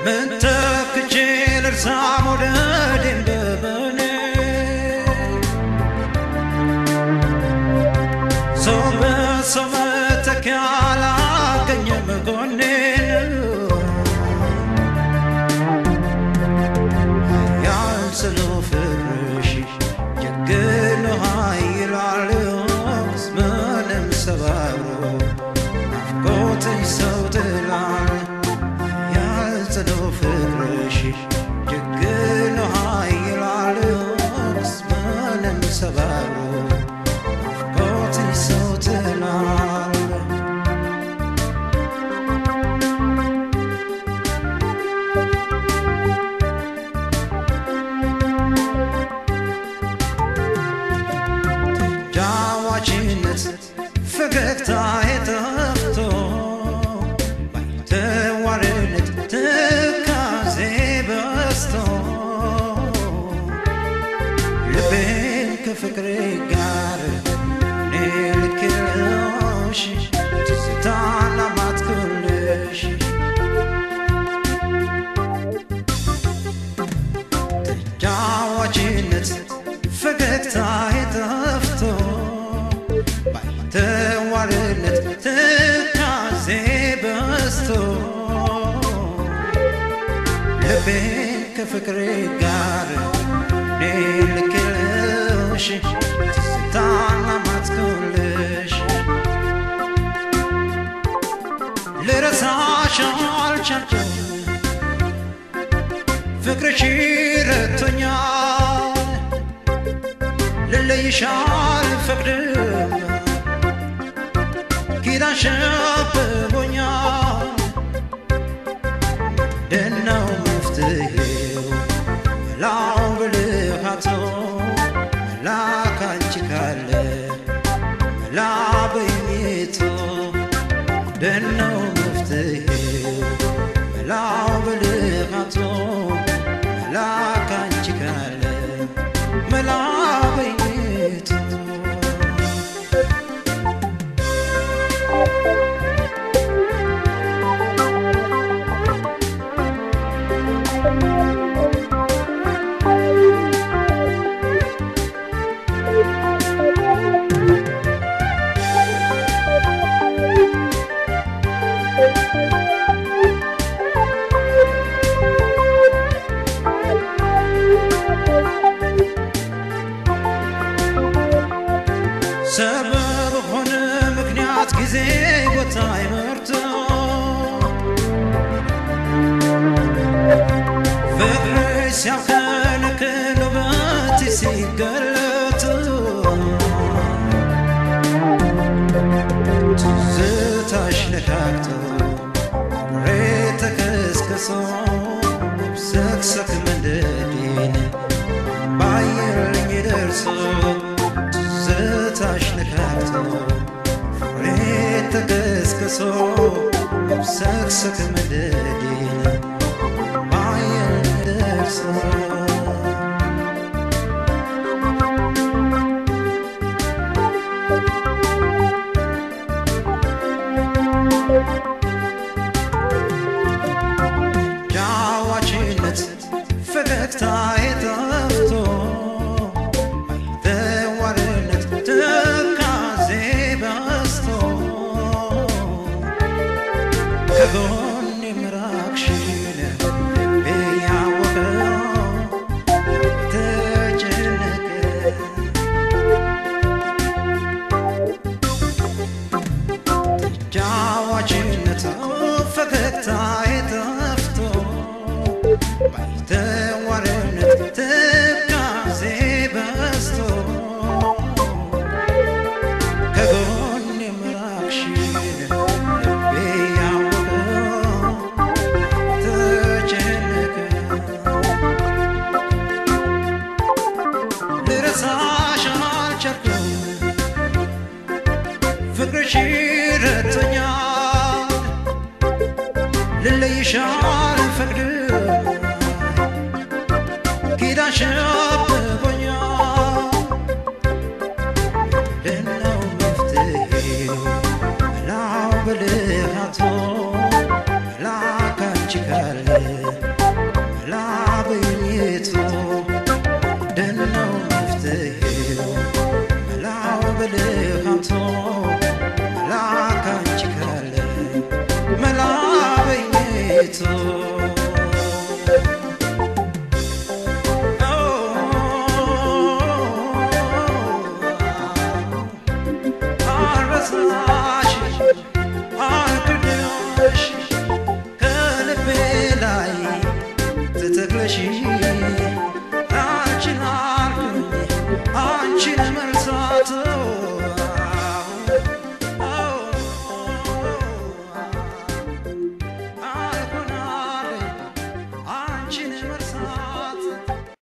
ምን ተክቼ ልርሳ መውደድ እንደምን ሰው በሰው መተኪያ አላገኘም ጎኔን ያልስለው ፍቅርሽ ጀግኖ ኃይላል ምንም ሰባብሮ ናፍቆትሽ ሰው ጥላል ያልስለው ፍቅርሽ ጀግኖ ኃይላል ምንም ሰባብሮ ናፍቆትሽ ሰው ጥላል ጃዋችነት ፈገግታ የጠፍቶ ባይተዋርነት ትካዜ በስቶ ልቤን ከፍቅሬ ጋር እኔ ልክልሽ ትዝታና ማትኩልሽ ተጫዋችነት ፈገግታ የጠፍቶ ባይተዋርነት ትካዜ በስቶ ልቤን ከፍቅሬ ጋር እኔ ልክልሽ ትዝታና ማትኩልሽ ልረሳሽ አልቻልኩም ፍቅርሽ ረቶኛል ልለይሽ አልፈቅድም ኪዳንሽ አብቦኛል ደናው መፍትሄው መላው ብልሃቶ መላ ካንቺ ካለ መላ በኝቶ ደናው መፍትሄው መላው ብልሃቶ መላ ካንቺ ካለ መላ በኝቶ ሰበብ ሆነ ምክንያት ጊዜ ቦታ ይመርቶ ፍቅርሽ ሲያከነክን ውበት ሲገለጥ ትዝታሽ ነካክቶ ሬ ተከስክሶ ሰክሰክ መንደዴን ባየልኝ ደርሶ ትዝታሽ ነካክቶ ፍሬ ተከስክሶ ሰክሰክ መንደዴን ባየልኝ ደርሶ ጃዋችነት ፈገግታ የጠፍቶ ባይተዋርነት ትካዜ በስቶ ከጎን የምራቅሽን ልቤ ያወቀው ተጨነቀ ጃዋችነት ፈገግታ የጠፍቶ ባይተዋርነት ትካዜ በስቶ ከጎን የምራቅሽን ልቤ ያወቀው ተጨነቀ ልረሳሽ አልቻልኩም ፍቅርሽ ረቶኛል ልለይሽ አልፈቅድም ኪዳንሽ አብቦኛል ደናው መፍትሄው መላው ብልሃቶ መላ ካንቺ ካለ ቤቱ